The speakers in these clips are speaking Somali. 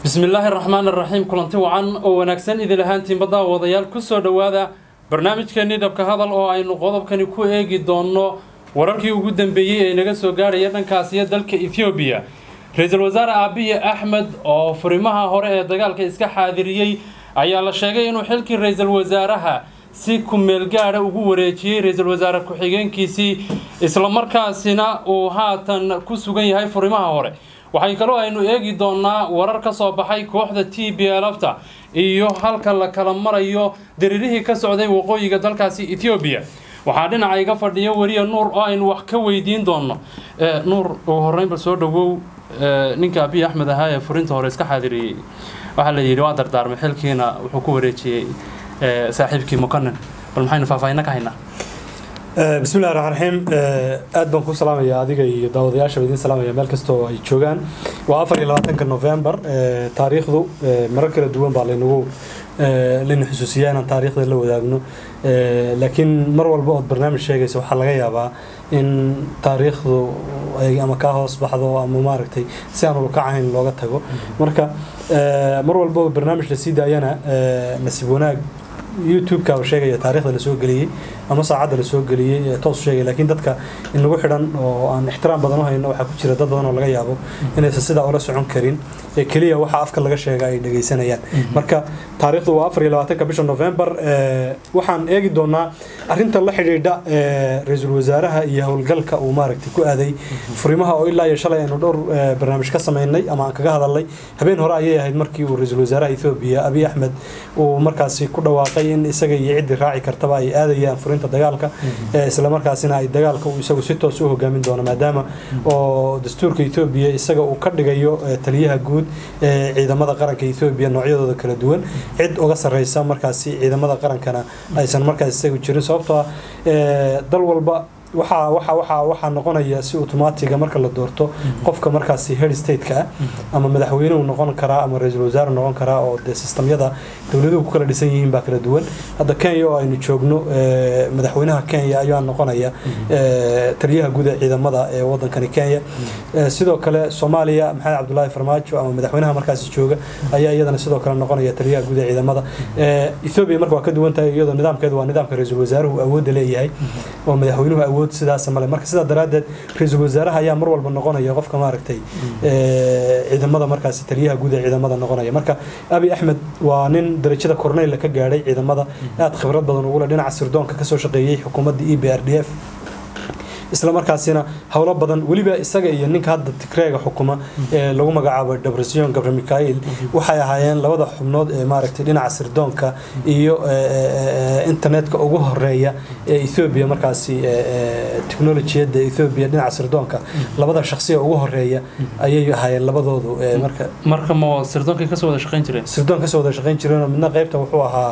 bismillaahi raxmaan raxiim kulanti wacan oo wanaagsan idin ahaantiinba daawadayaal kusoo dhowaada barnaamijkeenii dhabka hadal oo aynu qodobkani ku eegi doonno wararkii ugu dambeeyey ee naga soo gaadhaya dhankaasiyo dalka ethoobiya ra-iisul wasaare aabiye axmed oo furimaha hore ee dagaalka iska xaadiriyey ayaa la sheegay inuu xilkii ra-iisul wasaaraha si ku-meel gaadha ugu wareejiyey ra-iisul wasaare ku-xigeenkiisii islamarkaasina uu haatan ku sugan yahay furimaha hore waxay kaloo aynu eegi doonaa warar ka soo baxay kooxda t b lfta iyo halka la kala marayo dariirihii ka socday waqooyiga dalkaasi ethoobiya waxaa dhinaca iga fadhiya weriya nuur oo aynu wax ka weydiin doonno nuur ugu horreyn bal soo dhowow ninka abiy axmed ahaa ee furinta hore iska xaadiriyey waxaa la yidhi waa dardaarmay xilkiina wuxuu ku wareejiyey saaxiibkii mukanin bal maxaynu faahfaahinna ka haynaa bismillahi raxmaan raxiim aad baan ku salaamayaa adiga iyo daawadayaasha idiin salaamaya meel kastoo ay joogaan waa afar iyo labaatanka november taariikhdu marar kala duwan baa laynagu layna xusuusiyaa inaan taariikhda la wadaagno laakiin mar walba ood barnaamij sheegaysa waxaa laga yaabaa in taariikhdu ay ama kaa hoos baxdo ama maaragtay si aan ulkacahayn looga tago marka mar walba oo barnaamij la sii daayana nasiib wanaag youtube-ka sheegaya taarikhda lasoo geliyey ama saacadda lasoo geliyey toos sheegay laakiin dadka inagu xidhan oo aan ixtiraam badan u hayno waxaa ku jira dad badan oo laga yaabo inaysan sidaa ula socon karin ee keliya waxa afka laga sheega ay dhagaysanayaan marka taariikhdu waa afar iyo labaatanka bisha november waxaan eegi doonaa arrinta la xidhiidha ra-iisul wasaaraha iyo howlgalka uu maaragtay ku aaday furimaha oo ilaa iyo shalay aynu dhowr barnaamij ka samaynay ama aan kaga hadalnay habeen hore ayay ahayd markii uu ra-iisul wasaaraha ethoobiya abiy axmed uu markaasi ku dhawaaqay in isaga iyo ciddii raaci kartaba ay aadayaan furinta dagaalka islamarkaasina ay dagaalka uu isagu si toos u hogaamin doono maadaama oo dastuurka ethoobiya isaga uu ka dhigayo taliyaha guud ee ciidamada qaranka ethoobiya noocyadooda kala duwan cid uga sarreysa markaasi ciidamada qarankana aysan markaas isagu jirin sababtoo ah dal walba waxaa waxa waxa waxaa noqonaya si automaatiga marka la doorto qofka markaasi head state-ka ah ama madaxweyne uu noqon karaa ama ra-iisul wasaare noqon karaa oo dee sistamyada dowladuhu ku kala dhisan yihiin baa kala duwan hadda kenya oo aynu joogno madaxweynaha kenya ayaa noqonaya taliyaha guud ee ciidamada ee wadankani kenya sidoo kale soomaaliya maxamed cabdulaahi farmaajo ama madaxweynaha markaasi jooga ayaa iyadana sidoo kale noqonaya taliyaha guud ee ciidamada ethoobia marka waa ka duwan tahay iyadoo nidaamkeedu waa nidaamka ra-iisul wasaaruhu awoodda leeyahay oo madaxweynuhu awood sidaas male marka sidaa daraaddeed ra-iisul wasaaraha ayaa mar walba noqonaya qofka maaragtay ciidamada markaasi taliyaha guud ee ciidamada noqonaya marka abi axmed waa nin darajada corneyla ka gaadhay ciidamada aad khibrad badan ugule dhinaca sirdoonka kasoo shaqeeyey xukuumadda e b r d f isla markaasina howlo badan weliba isaga iyo ninka hadda tigreega xukuma ee lagu magacaabo debresiyon gabre mikail waxay ahaayeen labada xubnood ee maaragtay dhinaca sirdoonka iyo internetka ugu horeeya ee ethoobiya markaasi technolojiyadda ethoobiya dhinaca sirdoonka labada shaksiya ugu horeeya ayay ahaayeen labadoodu marka marka ma sirdoonkay kasoo wada shaqayn jireen sirdoon kasoo wada shaqayn jireenoo midna qaybta wuxuu ahaa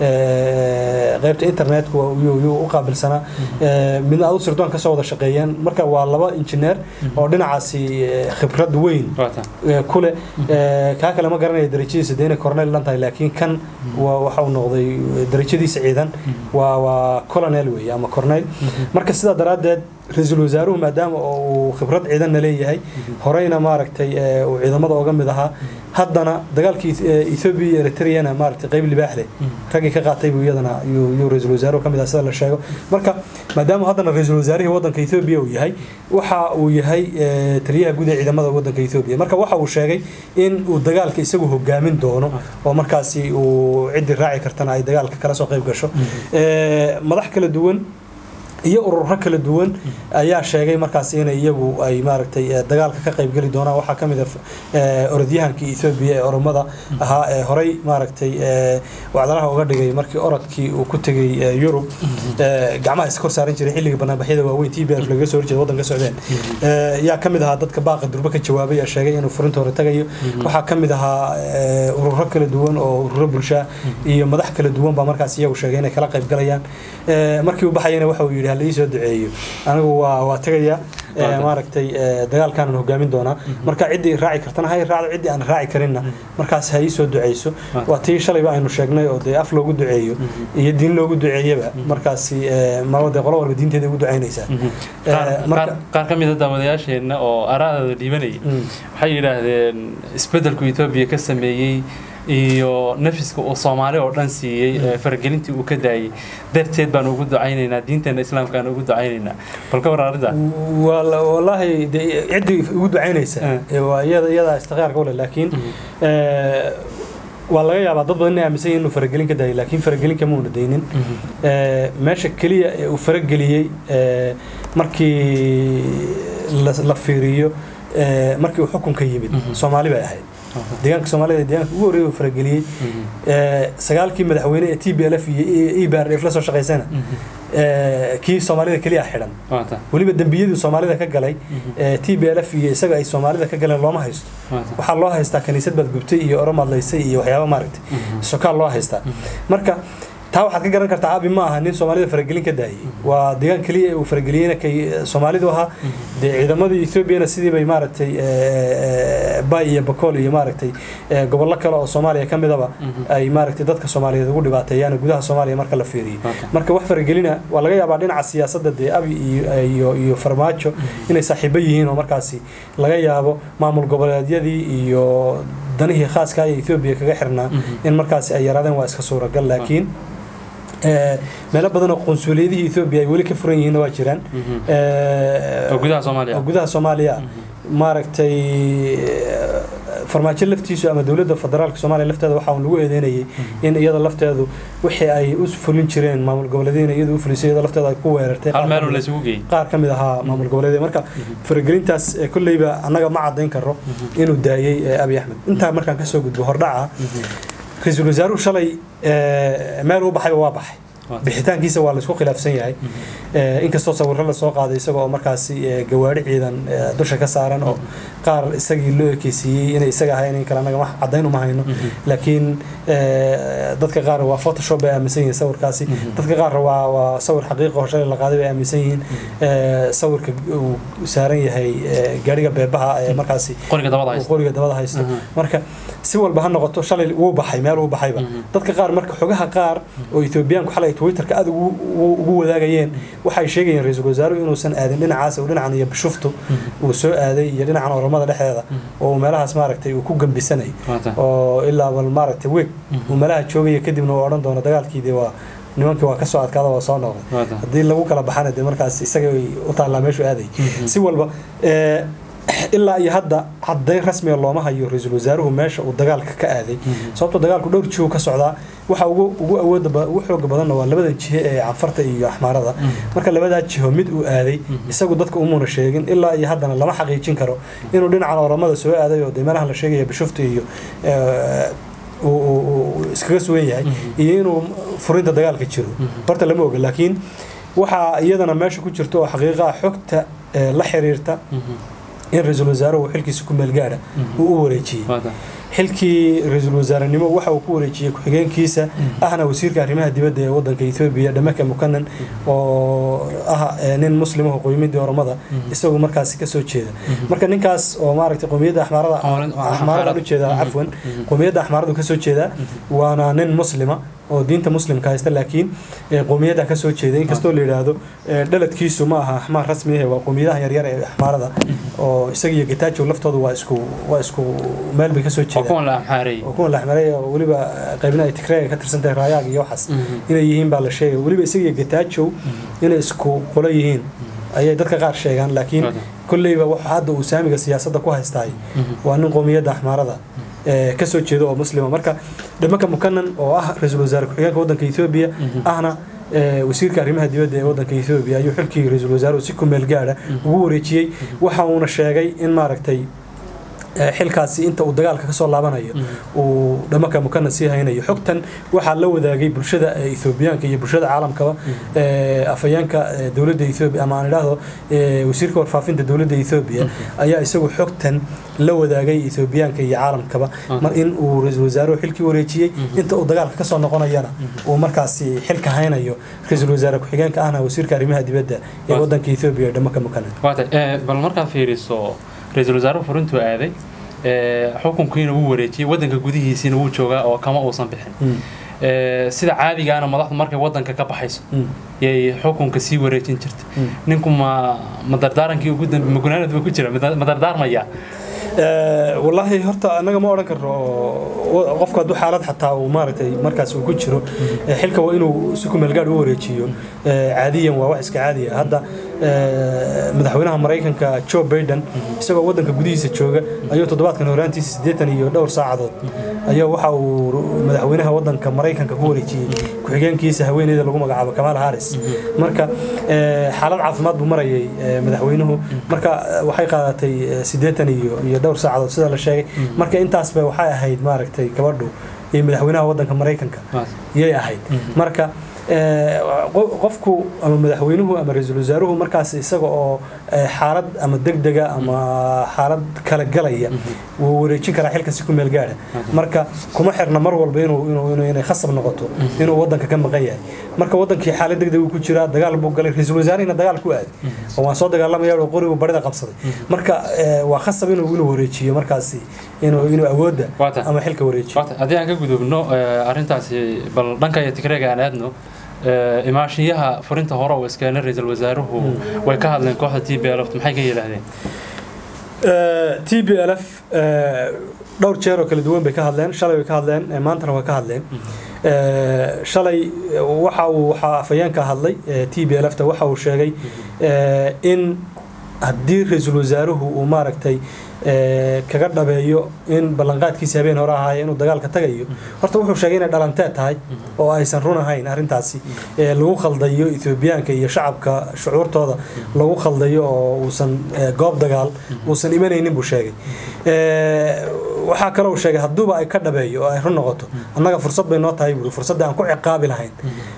qaybta internetka yuu u qaabilsanaa midna adu sirdoon kasoo wada shaqeeyeen marka waa laba injineer oo dhinacaasi khibrad weyn kule kaa kale ma garanaya darajadiisa de inay cornel dhan tahay laakiin kan waxa uu noqday darajadiisa ciidan waa waa colonel weeye ama cornel marka sidaa daraaddeed ra-iisul wasaaruhu maadaama uu khibrad ciidanna leeyahay horeyna maaragtay uu ciidamada oga mid ahaa haddana dagaalkii ethoobiya iyo eritreyana maaragtay qeyb libaax leh raggii ka qaatay buu iyadana yuu ra-iisul wasaaruhu ka mid ah sida la sheego marka maadaama haddana ra-iisul wasaarihii waddanka ethoobiya uu yahay waxa uu yahay taliyaha guud ee ciidamada waddanka ethoobiya marka waxa uu sheegay in uu dagaalka isagu hogaamin doono oo markaasi uu ciddii raaci kartana ay dagaalka kala soo qeyb gasho madax kala duwan iyo ururo kala duwan ayaa sheegay markaas in iyagu ay maaragtay dagaalka ka qaybgeli doonaan waxaa ka mid a orodyahankii ethoobiya ee oromada ahaa ee horey maaragtay wacdalaha uga dhigay markii orodkii uu ku tegay yurub gacmaha iska kor saaran jiray xilligii banaanbaxyada waaweyn t b f lagaga soo horjeeda waddanka socdeen yaa ka mid ahaa dadka baaqa durbe ka jawaabay ee sheegay inuu furinta hore tagayo waxaa ka mid ahaa ururo kala duwan oo ururo bulshaa iyo madax kala duwan baa markaas iyagu sheegay inay kala qaybgalayaan markii uu baxayana waxa uu yidhi yidhi hala ii soo duceeyo anigu waa waa tegaya ee, Waata. maaragtay ee, dagaalkaanan hogaamin doonaa marka ciddii raaci kartana ha i raacdo ciddii aan raaci karinna markaas ha ii soo duceyso Waata. waa tii shalayba aynu sheegnay oo dee af loogu duceeyo iyo diin loogu duceeyaba markaasi ee, marba dee qolo walba diinteeda ugu ducaynaysaa qaar- marka- qaar- qaar ka mid a daawadayaasheenna oo araadooda dhiibanayay Mm. waxay yidhaahdeen isbeddelku etoobiya ka sameeyey iyo nafiska uu soomaali oo dhan siiyey ee faragelintii uu ka daayey darteed baan ugu ducaynaynaa diinteena islaamka aan ugu ducaynaynaa bal ka war arrinta Wala- wallaahi dee ciddii ugu ducaynaysa Eh. ee waa iyada iyadaa istiqraarka ule laakiin ee, waa laga yaabaa dad badan inay aaminsan yihiin inuu faragelin ka daayay laakiin faragelin kama una daynin Ee, meesha keliya ee uu farageliyey ee, markii la- la fiiriyo ee, markii uu xukunka yimid Mhm. soomaali bay ahayd deegaanka soomaalida ee deegaanka ugu horreeyay uu farageliyey ee, sagaalkii madaxweyne ee t b l f iyo e b r f la soo shaqaysana ee, kii soomaalida keliya xidhan waata weliba dembiyadii soomaalida ka galay ee t b l f iyo isaga ay soomaalida ka galeen looma haysto waata waxaa loo haystaa kaniisad baad gubtay iyo oro madlaysay iyo waxyaaba maaragtay sokaal loo haystaa marka taa waxaad ka garan kartaa abi ma aha nin soomaalida faragelin ka daayay waa deegaan keliya ee uu farageliyeyna kay soomaalidu ahaa dee ciidamadii ethoobiana sidii bay maaragtay ee, bay iyo bakool iyo maaragtay ee, gobollo kale oo soomaaliya ka midaba ay maaragtay dadka soomaaliyeed ugu dhibaateeyaan gudaha soomaaliya marka la fiiriyo Waata. marka wax faragelina waa laga yaabaa dhinaca siyaasadda dee abi iyo iyo iyo farmaajo inay saaxiibo yihiin oo markaasi laga yaabo maamul goboleedyadii iyo danihii khaaska ee Ethiopia kaga xirnaa in markaasi ay yaraadeen waa iska suuragal laakiin ee, meelo badan oo qunsuliyadihii Ethiopia ay weli ka furan yihiin waa jiraan Ee, oo gudaha soomaaliya oo gudaha Soomaaliya maaragtay ee, farmaajo laftiisu ama dowladda federaalka Soomaaliya lafteeda waxa uu lagu eedeynayay in iyada lafteedu wixii ay u fulin jireen maamul goboleedyada iyadu u fulisay iyada lafteeda ay ku weerartay hal qaar meel ka oo mid la ah- isugu geeyey qaar ka mid ahaa maamul goboleedyada marka faragelintaas ee kolleyba annaga ma caddayn karo inuu daayey ee abi axmed intaa markaan kasoo gudbo hordhaca ra-iisul wasaaruhu shalay ee, meel u baxayba waa baxay Waata. bixitaankiisa waa laisku khilaafsan yahay Ee, inkastoo sawirro lasoo qaaday isagoo markaasi ee, gawaari ciidan ee, dusha ka saaran oo qaar isagii loo ekeysiiyey inay isaga ahayn in kale annaga wax caddayn uma hayno laakiin ee, dadka qaar waa photoshop bay aaminsan yihiin sawirkaasi dadka qaar waa waa sawir xaqiiqo oo shalay la qaaday bay aaminsan yihiin Ee, sawirka uu saaran yahay ee, gaariga beebaha ee markaasi qoriga dabada uu haysta qoriga dabada haysto Mhm. marka si walba ha noqoto shalay wuu baxay meel uu baxayba Mhm. dadka qaar marka xogaha qaar oo Ethiopiaanku xalay Twitterka aad ugu ugu- ugu wadaagayeen waxay sheegayeen ra-iisul wasaaruhu inuusan aadin dhinacaas oo dhinacan iyo bishuftu uu soo aaday iyo dhinacan oramada dhexdeeda oo uu meelahaas maaragtay uu ku gambisanay waata oo ilaa bal maaragtay weeg uu meelaha joogaya kadibna uu odhan doono dagaalkiidii waa nimankii waa ka soo adkaada waa soo noqday waata haddii lagu kala baxana dee markaas isaga way u taallaa meeshuu aaday si walba ee, ilaa iyo hadda caddayn rasmiga looma hayo ra-iisul wasaaruhu meesha uu dagaalka ka aaday sababtoo dagaalku dhowr jiho ka socdaa waxa ugu ugu awooda ba- ugu xooga badanna waa labadan jihe ee canfarta iyo axmaarada marka labadaa jiho mid uu aaday isagu dadka umuna sheegin ilaa iyo haddana lama xaqiijin karo inuu dhinacan oramada soo aaday oo dee meelahan la sheegaya bishufta iyo ee, uu- uu uu iskaga sugan yahay iyo inuu furinta dagaalka jiro horta lama oga laakiin waxaa iyadana meesha ku jirta oo xaqiiqa ah xogta ee, la xiriirta in ra-iisul wasaaruhu xilkiisa ku meel gaadha uu u wareejiyey waata xilkii ra-iisul wasaarenimo waxa uu ku wareejiyey ku-xigeenkiisa ahna wasiirka arrimaha dibadda ee wadanka Ethiopia Dhamaka Mukanan oo ah ee, nin muslimaha qoymidii oromada isagu markaasi ka soo jeeda marka ninkaas oo maaragtay qowmiyadda axmaarada Axmaarad- axmaarada u jeeda Mhm. cafwan qowmiyadda axmaaradu ka soo jeeda waana nin muslima oo diinta muslimka haysta laakiin ee, qowmiyadda ka soo jeeda inkastoo la yidhaahdo ee, dhaladkiisu ma aha axmaar rasmi ah waa qowmiyadaha yaryar ee axmaarada oo isaga iyo getajo laftoodu waa isku waa isku meel bay ka soo oo jeedaan kuwan la amxaareeyey oo kuwan la xmaray oo weliba qaybna ay tigreega ka tirsan tahay raayaag iyo waxaas inay yihiin baa la sheegay weliba isaga iyo getajow inay isku qolo yihiin ayay dadka qaar sheegaan laakiin Waata. kolleyba waxa hadda uu saamiga siyaasadda ku haystaay waa nin qowmiyadda axmaarada ee ka soo jeeda oo muslima marka dhamaka mukanan oo ah ra-iisul wasaare ku-xigeenka waddanka Ethiopia ahna ee, wasiirka arrimaha dibadda ee waddanka Ethiopia ayuu xilkii ra-iisul wasaaruhu si ku meel gaadha ugu wareejiyey waxa uuna sheegay in maaragtay xilkaasi inta uu dagaalka kasoo laabanayo uu dhamaka mukana sii haynayo xogtan waxaa la wadaagay bulshada ethoobiyaanka iyo bulshada caalamkaba afayeenka dowladda ethoobia ama aan idhaahdo wasiirka warfaafinta dowladda ethoobia ayaa isagu xogtan la wadaagay ethoobiyaanka iyo caalamkaba mar in uu ra-iisul wasaaruhu xilkii wareejiyey inta uu dagaalka kasoo noqonayana uu markaasi xilka haynayo ra-iisul wasaare ku-xigeenka ahna wasiirka arrimaha dibadda ee wadanka ethoobia dhamaka mukana bal markaad fiiriso ra-iisul wasaaruhu furintuu aaday xukunkiina wuu wareejiyey wadanka gudihiisiina wuu joogaa oo kama uusan bixin sida caadigaana madaxdu markay wadanka ka baxayso yay xukunka sii wareejin jirta ninku ma ma dardaarankii ugu dambe magunaanad ba ku jira ma dardaarmaya wallaahi horta annaga ma odhan karno qofku hadduu xaalad xataa uu maaragtay markaas uu ku jiro xilka waa inuu si kumeelgaadh u wareejiyo caadiyan waa wax iska caadiya hadda madaxweynaha maraykanka joe biden isagoo wadanka gudihiisa jooga ayuu toddobaadkan horaantiisa siddeetan iyo dhowr saacadood ayaa waxa uu madaxweynaha wadanka maraykanka ku wareejiyey ku-xigeenkiisa haweeneyda lagu magacaabo kamaal haris marka xaalad caafimaad buu marayay madaxweynuhu marka waxay qaadatay siddeetan iyo iyo dhowr saacadood sida la sheegay marka intaasba waxay ahayd maaragtay gabadhu iyo madaxweynaha wadanka maraykanka yay ahayd marka qofku ama madaxweynuhu ama ra-iisul wasaaruhu markaas isaga oo xaalad ama degdega ama xaalad kala galaya wuu wareejin karaa xilka si ku meel gaadha marka kuma xirna mar walba inuu inay khasab noqoto inuu wadanka ka maqan yahay marka wadankii xaalad degdeg uu ku jiraa dagaal buu galay ra-iisul wasaarihina dagaal ku aaday oo waan soo dagaalamaya oo qorigu barida qabsaday marka waa khasab inuu inuu wareejiyo markaasi inuu inuu awoodda ama xilka wareejiyo haddii aan ka gudubno arrintaasi bal dhanka iyo tigreega aan aadno imaashiyaha furinta hore oo iskeenay ra-iisul wasaaruhu way ka hadleen kooxda t b l f maxay ka yidhaahdeen t b l f dhowr jeer oo kala duwan bay ka hadleen shalay way ka hadleen maantana waa ka hadleen shalay waxa uu waxaa afayeenka hadlay t b l f ta waxa uu sheegay in haddii ra-iisul wasaaruhu uu maaragtay kaga dhabeeyo in ballanqaadkiisa habeen hore ahaaye inuu dagaalka tagayo horta wuxuu sheegay inay dhalanteed tahay oo aysan run ahayn arrintaasi lagu khaldayo ethoobiyaanka iyo shacabka shucuurtooda lagu khaldayo oo uusan goob dagaal uusan imanaynin buu sheegay waxaa kaloo sheegay hadduuba ay ka dhabeeyo oo ay run noqoto annaga fursad bay noo tahay buuri fursadda aan ku ciqaabi lahayn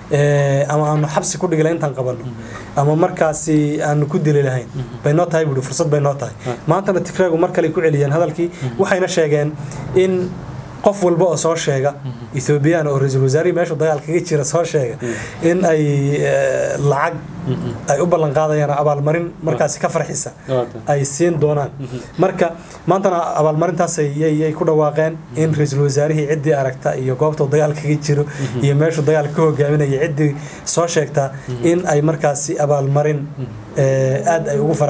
ama aanu xabsi ku dhigi lahayn intaan qabanno ama markaasi aanu ku dili lahayn bay noo tahay buuri fursad bay noo tahay maantana tigraagu mar kale ku celiyeen hadalkii waxayna sheegeen in qof walba oo soo sheega ethoobiyan oo ra-iisul wasaarihii meeshuu dagaal kaga jira soo sheega in ay lacag ay u ballan qaadayaan abaalmarin markaasi ka farxisa ay siin doonaan marka maantana abaalmarintaas yay ku dhawaaqeen in ra-iisul wasaarihii ciddii aragta iyo goobta dagaal kaga jiro iyo meeshuu dagaal ka hogaaminaya ciddii soo sheegta in ay markaasi abaalmarin aad ay ugu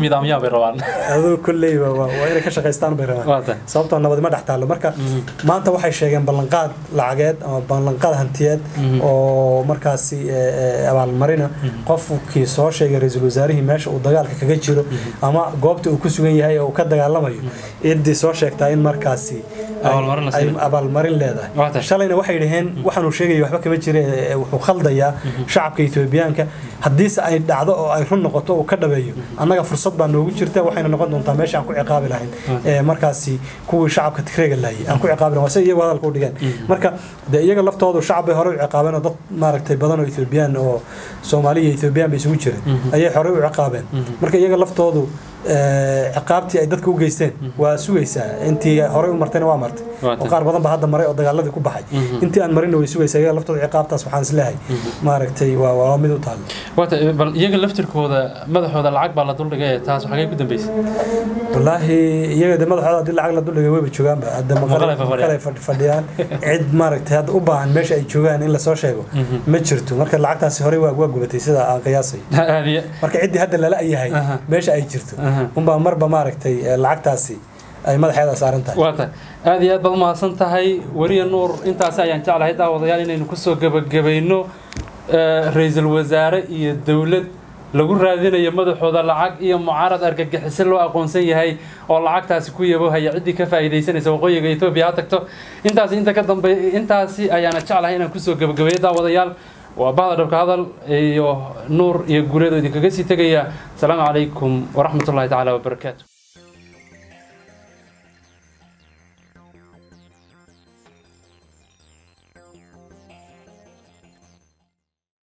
faraaaduu kolleyba waa inay ka shaqaystaan bay rabaan sababtoo nabadi ma dhex taallo marka maanta waxay sheegeen ballanqaad lacageed ama ballanqaad hantiyeed oo markaasi abaalmarina qofkii soo sheegay ra-iisul wasaarihii meesha uu dagaalka kaga jiro ama goobta uu ku sugan yahay oo uu ka dagaalamayo ciddii soo sheegtaa in markaasi ay abaalmarin leedahay shalayna waxay dhaheen waxaanuu sheegaya waxba kama jira wuxuu khaldayaa shacabka etoobiyaanka haddiise ay dhacdo oo ay run noqoto uu ka dhabeeyo annaga fursad baa noogu jirta waxayna noqon doontaa meesha aan ku ciqaabi lahayn markaasi kuwii shacabka tigreega laayay aan ku ciqaabi lahayn waa sida iyagu hadalka u dhigeen marka de iyaga laftoodu shacab bay horey u ciqaabeen oo dad maaragtay badan oo ethoobiyan oo soomaali iyo ethoobiyan bay isugu jireen ayay horey u ciqaabeen marka iyaga laftoodu ciqaabtii ay dadka u geysteen waa sugaysaa intii horey u martayna waa martay oo qaar badan ba hadda maray oo dagaaladii ku baxay intii aan marinna way sugaysaa iyaga laftooda ciqaabtaas waxaan isleehay maaragtay waa waa mid u taalo wata bal iyaga laftirkooda madaxooda lacag baa la duldhigay taas xagee ku dambeysay wallaahi iyaga de madaxooda haddii lacag la duldhigay wayba joogaanba hadda maqalay fadhiyaan cid maaragtay hadda u baahan meesha ay joogaan in lasoo sheego ma jirto marka lacagtaasi horey waa gubatay sida aan qiyaasayo marka ciddii hadda lala yahay meesha ay jirto unbaa marba maaragtay lacagtaasi ay madaxeeda saaran tahay waa tahay aada iyo aad baad umahadsan tahay weriya nuur intaasi ayaan jeclahay daawadayaal inaynu kusoo gebagabayno ra-iisul wasaare iyo dowlad lagu raadinayo madaxooda lacag iyo mucaarad argagixiso loo aqoonsan yahay oo lacagtaasi ku yabohaya ciddii ka faa'iidaysanaysa waqooyiga etoobiya ha tagto intaasi inta ka dambe intaasi ayaana jeclahay inaan kusoo gebagabeeyo daawadayaal waa bahda dhabka hadal iyo nuur iyo guuleed oo idinkaga sii tegaya asalaamu calaykum waraxmatullahi tacaala wabarakaatu